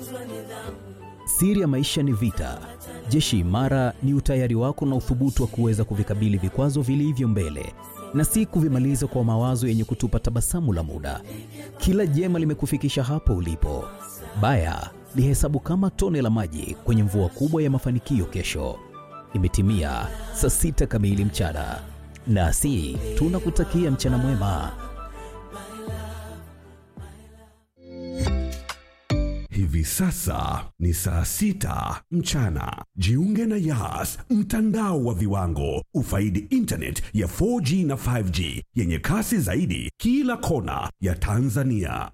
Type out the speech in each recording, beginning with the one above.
Siri ya maisha ni vita. Jeshi imara ni utayari wako na uthubutu wa kuweza kuvikabili vikwazo vilivyo mbele na si kuvimaliza kwa mawazo yenye kutupa tabasamu la muda. Kila jema limekufikisha hapo ulipo. Baya lihesabu kama tone la maji kwenye mvua kubwa ya mafanikio kesho. Imetimia saa sita kamili mchana, nasi tunakutakia mchana mwema. Hivi sasa ni saa sita mchana. Jiunge na Yas, mtandao wa viwango. Ufaidi internet ya 4G na 5G yenye kasi zaidi kila kona ya Tanzania.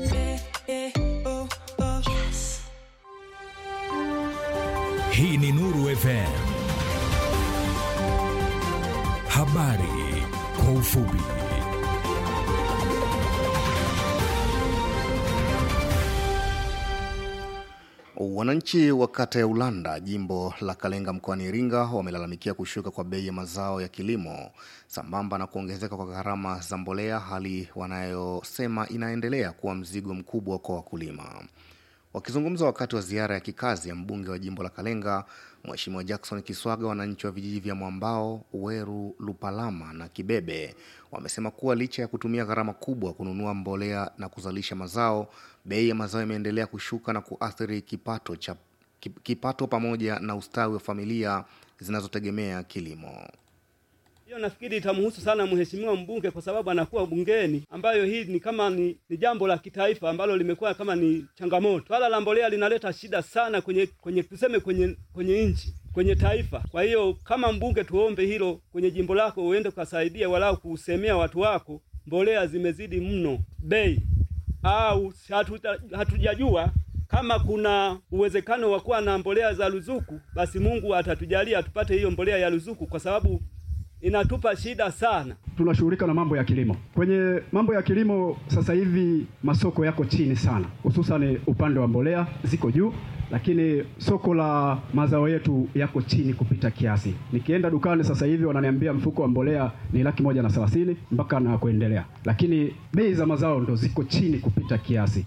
Hii ni Nuru FM. Habari kwa ufupi. Wananchi wa kata ya Ulanda, jimbo la Kalenga mkoani Iringa, wamelalamikia kushuka kwa bei ya mazao ya kilimo sambamba na kuongezeka kwa gharama za mbolea, hali wanayosema inaendelea kuwa mzigo mkubwa kwa wakulima. Wakizungumza wakati wa ziara ya kikazi ya mbunge wa jimbo la Kalenga, Mheshimiwa Jackson Kiswaga, wananchi wa vijiji vya Mwambao, Weru, Lupalama na Kibebe wamesema kuwa licha ya kutumia gharama kubwa kununua mbolea na kuzalisha mazao, bei ya mazao imeendelea kushuka na kuathiri kipato cha kipato pamoja na ustawi wa familia zinazotegemea kilimo. Hiyo nafikiri itamhusu sana mheshimiwa mbunge kwa sababu anakuwa bungeni, ambayo hii ni kama ni, ni jambo la kitaifa ambalo limekuwa kama ni changamoto. Swala la mbolea linaleta shida sana kwenye kwenye tuseme kwenye kwenye nchi kwenye taifa. Kwa hiyo kama mbunge, tuombe hilo kwenye jimbo lako, uende ukasaidia walau kusemea watu wako, mbolea zimezidi mno bei, au hatujajua kama kuna uwezekano wa kuwa na mbolea za ruzuku, basi Mungu atatujalia tupate hiyo mbolea ya ruzuku kwa sababu inatupa shida sana. Tunashughulika na mambo ya kilimo. Kwenye mambo ya kilimo sasa hivi masoko yako chini sana, hususan upande wa mbolea ziko juu, lakini soko la mazao yetu yako chini kupita kiasi. Nikienda dukani sasa hivi wananiambia mfuko wa mbolea ni laki moja na thelathini mpaka na kuendelea, lakini bei za mazao ndo ziko chini kupita kiasi.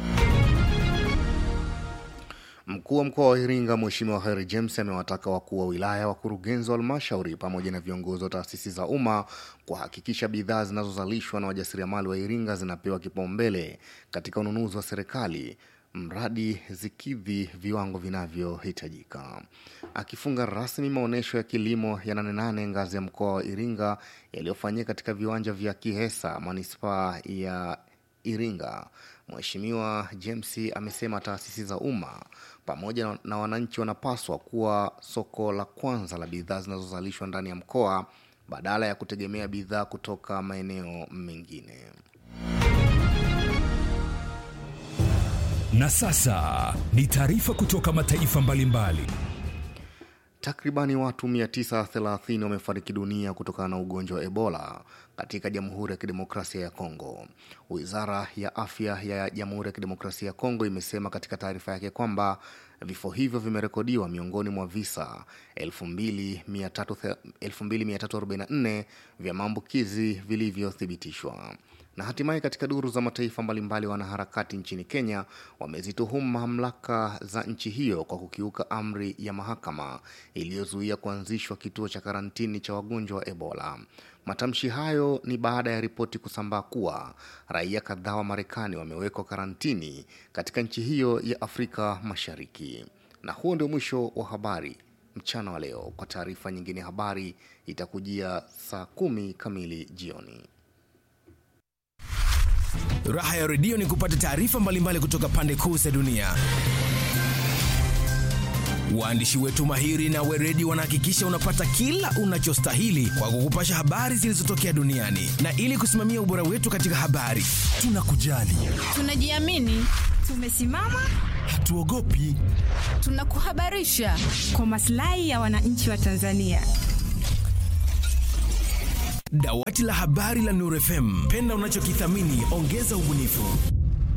Mkuu wa mkoa wa Iringa Mheshimiwa Kheri James amewataka wakuu wa wilaya, wakurugenzi wa halmashauri pamoja na viongozi wa taasisi za umma kuhakikisha bidhaa zinazozalishwa na wajasiriamali wa Iringa zinapewa kipaumbele katika ununuzi wa serikali mradi zikidhi viwango vinavyohitajika. Akifunga rasmi maonyesho ya kilimo ya Nane Nane ngazi ya mkoa wa Iringa yaliyofanyika katika viwanja vya Kihesa manispaa ya Iringa, Mheshimiwa James amesema taasisi za umma pamoja na wananchi wanapaswa kuwa soko la kwanza la bidhaa zinazozalishwa ndani ya mkoa badala ya kutegemea bidhaa kutoka maeneo mengine. Na sasa ni taarifa kutoka mataifa mbalimbali. Takribani watu 930 wamefariki dunia kutokana na ugonjwa wa Ebola katika Jamhuri ya Kidemokrasia ya Kongo. Wizara ya Afya ya Jamhuri ya Kidemokrasia ya Kongo imesema katika taarifa yake kwamba vifo hivyo vimerekodiwa miongoni mwa visa 2344 vya maambukizi vilivyothibitishwa. Na hatimaye katika duru za mataifa mbalimbali, wanaharakati nchini Kenya wamezituhumu mamlaka za nchi hiyo kwa kukiuka amri ya mahakama iliyozuia kuanzishwa kituo cha karantini cha wagonjwa wa Ebola. Matamshi hayo ni baada ya ripoti kusambaa kuwa raia kadhaa wa Marekani wamewekwa karantini katika nchi hiyo ya Afrika Mashariki. Na huo ndio mwisho wa habari mchana wa leo. Kwa taarifa nyingine, habari itakujia saa kumi kamili jioni. Raha ya redio ni kupata taarifa mbalimbali kutoka pande kuu za dunia. Waandishi wetu mahiri na weredi wanahakikisha unapata kila unachostahili kwa kukupasha habari zilizotokea duniani, na ili kusimamia ubora wetu katika habari, tunakujali, tunajiamini, tumesimama, hatuogopi, tunakuhabarisha kwa maslahi ya wananchi wa Tanzania. Dawati la habari la Nuru FM, penda unachokithamini, ongeza ubunifu.